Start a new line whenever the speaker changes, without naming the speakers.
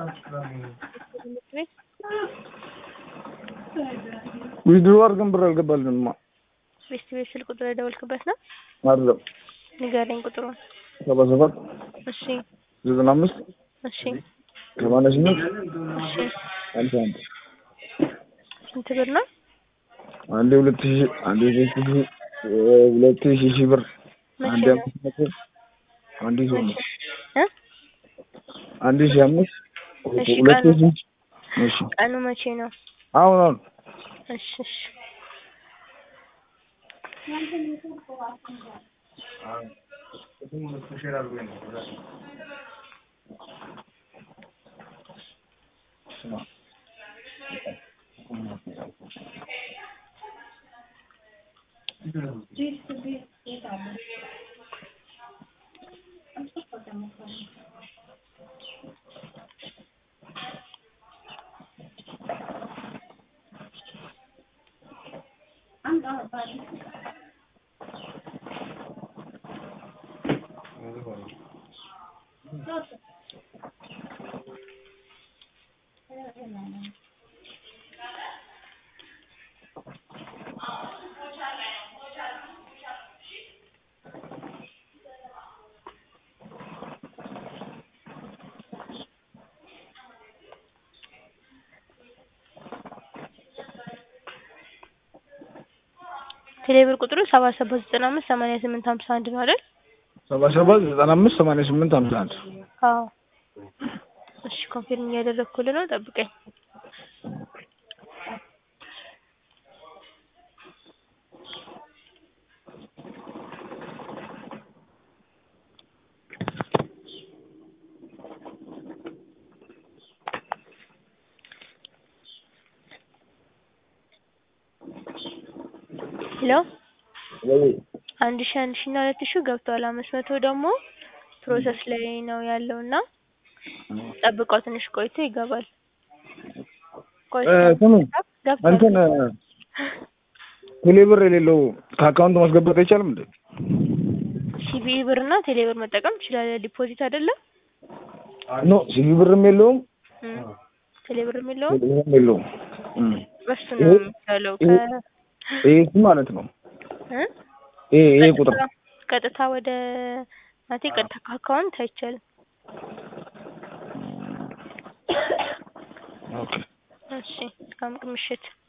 ቤት
ዊዝድሮ አድርገን ብር አልገባልንማ።
ቤስት ቤት ስልክ ቁጥር የደወልክበት ነው?
አይደለም
ንገረኝ ቁጥሩን።
ሰባ ሰባት
እሺ
ዘጠና አምስት
እሺ
ሰማንያ ስምንት
እሺ
ሃምሳ አንድ
ስንት ብር ነው?
አንዴ ሁለት ሺህ አንዴ ሶስት ሺህ ሁለት ሺህ ሺህ ብር
መቼ
አንዴ
ነው?
አምስት መቶ አንዴ ሶስት መቶ
እ
አንዴ ሺህ አምስት
እሺ፣
ሁለት
ቀኑ?
ሺህ እሺ
ቀኑ መቼ ነው?
አሁን አሁን
እሺ እሺ ቴሌብር ቁጥሩ ሰባ ሰባት ዘጠና አምስት ሰማንያ ስምንት ሀምሳ አንድ ነው አይደል?
ሰባ ሰባት ዘጠና አምስት ሰማንያ ስምንት ሃምሳ አንድ
አዎ። እሺ ኮንፊርም እያደረግኩልህ ነው፣ ጠብቀኝ። ሄሎ
ወይ
አንድ ሺ አንድ ሺ እና ሁለት ሺ ገብቷል። አምስት መቶ ደግሞ ፕሮሰስ ላይ ነው ያለው እና ጠብቀው ትንሽ ቆይቶ ይገባል። ቆይቶ
እ ስሙ
ገብቷል።
እንትን ቴሌብር የሌለው ከአካውንት ማስገባት አይቻልም እንዴ?
ሲቢኢ ብር እና ቴሌብር መጠቀም ትችላለህ። ዲፖዚት አይደለም
ኖ ሲቪ ብርም የለውም
እም፣ ቴሌብርም የለውም።
ቴሌብርም የለውም። እም።
በሱ ነው
ይሄ-
የሚቻለው።
ይሄ-
ከ
ይሄ እሱ ማለት ነው።
እ?
ይሄ ይሄ ቁጥር
ቀጥታ- ቀጥታ ወደ ማለቴ ቀጥታ ከአካውንት አይቻልም።
ኦኬ
እሺ፣ መልካም ምሽት።